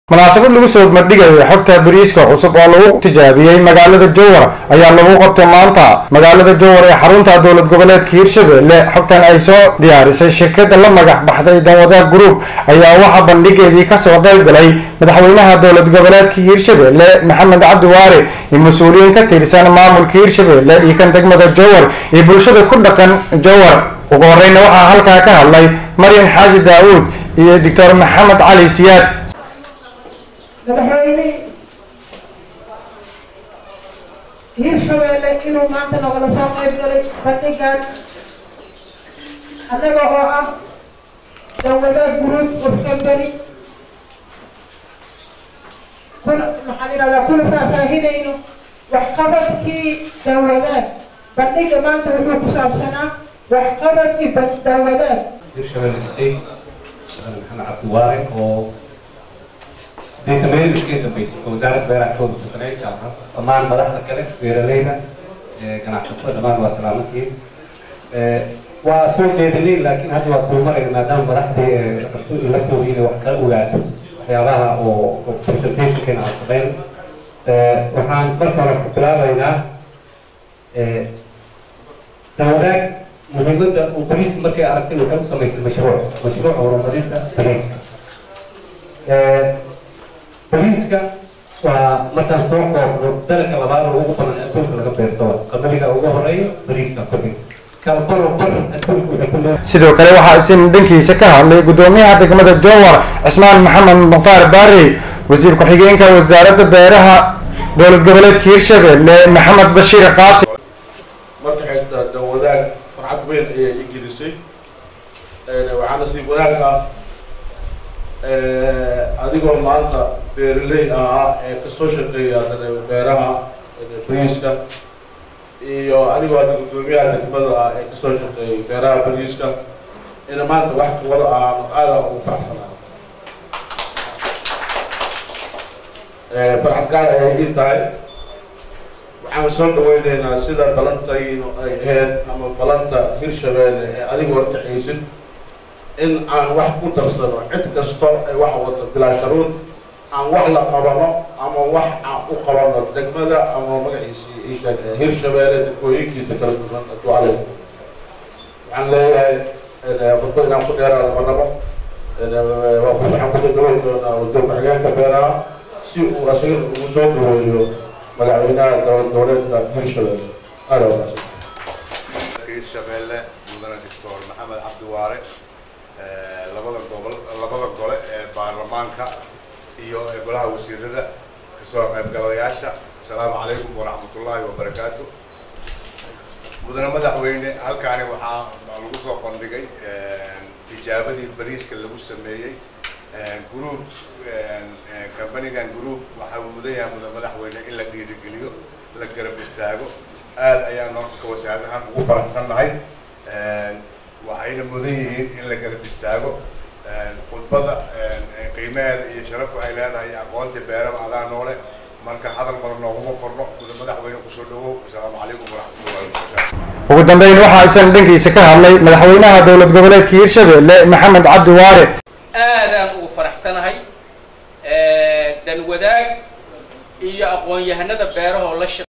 munaasabad lagu soo mardhigaya xogta bariiska cusub oo lagu tijaabiyey magaalada jowar ayaa lagu qabtay maanta magaalada jowar ee xarunta dowlad goboleedka hiirshabelle xogtan ay soo diyaarisay shirkada la magac baxday danwadaag group ayaa waxaa bandhigeedii kasoo qayb galay madaxweynaha dowlad goboleedka hiirshabelle maxamed cabdi waare iyo mas-uuliyiin ka tirsan maamulka hiirshabelle iyo kan degmada jowar iyo bulshada ku dhaqan jowar ugu horeyna waxaa halkaa ka hadlay maryan xaaji daawuud iyo doctor maxamed cali siyaad madaxweyne hiirshabeelle inuu maanta nogala soo qayb galay bandhigan annaga oo ah dawladaad group of company kuna maxaan idhahdaa kuna faahfaahinayno waxqabadkii dawladaad bandhiga maanta wuxuu ku saabsanaa waxqabadkii dawladaad hirshabelle state maxamed cabdiwaare oo deetameeyada iska dambeysay oo wasaaradda beeraha ka wada tirsaneyd dhammaan madaxda kale beeraleyda ganacsatada dhammaan waa salaamantiin waa soo jeedinay laakiin hadda waa dulmarayna maadaama madaxdii laftooda inay wax kala ogaato waxyaabaha oo presentationkeena aan sameyn waxaan marka hore ku bilaabaynaa dawadaag muhiimadda uu bariiska markay aragtay waxay u samaysay mashruuc mashruuc horumarinta bariiska bariiska waa markaan soo koobno dalka labaad oo ugu badan adduunka laga beerto qamadiga ugu horeeya bariiska kordhin kalbaro bar adduunka waxay ku leedahay sidoo kale waxaa isin dhankiisa ka hadlay gudoomiyaha degmada jowar cismaan maxamed mukhtaar baari wasiir ku-xigeenka wasaaradda beeraha dowlad goboleedka hiirshabelle maxamed bashiir qaasi marka xigta dawadaag farxad weyn ayay i gelisay waxaana sii wanaag ah adigoo maanta beeraley ahaa ee kasoo shaqeeya haddana beeraha bariiska iyo anigoo hadda gudoomiyaha degmada ah ee kasoo shaqeeyay beeraha bariiska ina maanta wax wada ahaano aada ugu faraxsanaa farxad gaar ayay ii tahay waxaan soo dhaweyneynaa sida balantaynu ay ahayd ama balanta hirshabeelle ee adiga horkacaysid in aan wax ku darsano cid kasto ay wax wado bilaa sharuud aan wax la qabano ama wax aan u qabano degmada ama magaciisii isha hirshabeelle degmooyinkiisa kala duwan aducale waxaan leeyahay khudba inaan ku dheeraada ma rabo waxaan kusoo dhaweyn doonaa wasiir ku-xigeenka beeraha si uu asiga ugu soo dhaweeyo madaxweynaha dowlad goboleedka hirshabeelle aada wanaagsan hirshabeelle mudane doctor maxamed cabdiwaare labada gobol labada gole ee baarlamaanka iyo golaha wasiirada kasoo qaybgalayaasha asalaamu calaykum waraxmatullaahi wabarakaatu mudane madaxweyne halkaani waxaa lagu soo bandhigay tijaabadii bariiska lagu sameeyey group companigan group waxaa mudan yahay mudane madaxweyne in la dhiirigeliyo la garab istaago aada ayaan marka wasaaradahan ugu faraxsannahay waxayna mudan yihiin in la garab istaago khudbada qiimaheeda iyo sharafu ay leedahay iyo aqoonta beeraba adaa noole marka hadal badan nooguma furno muda madaxweyne kusoo dhawow asalaamu calaykum waraxmatullahi wabarakaatu ugu dambeyn waxaa isan dhankiisa ka hadlay madaxweynaha dowlad goboleedka hiirshabelle maxamed cabdi waare aadaan ugu faraxsanahay dan wadaag iyo aqoon-yahanada beerahoo la shaq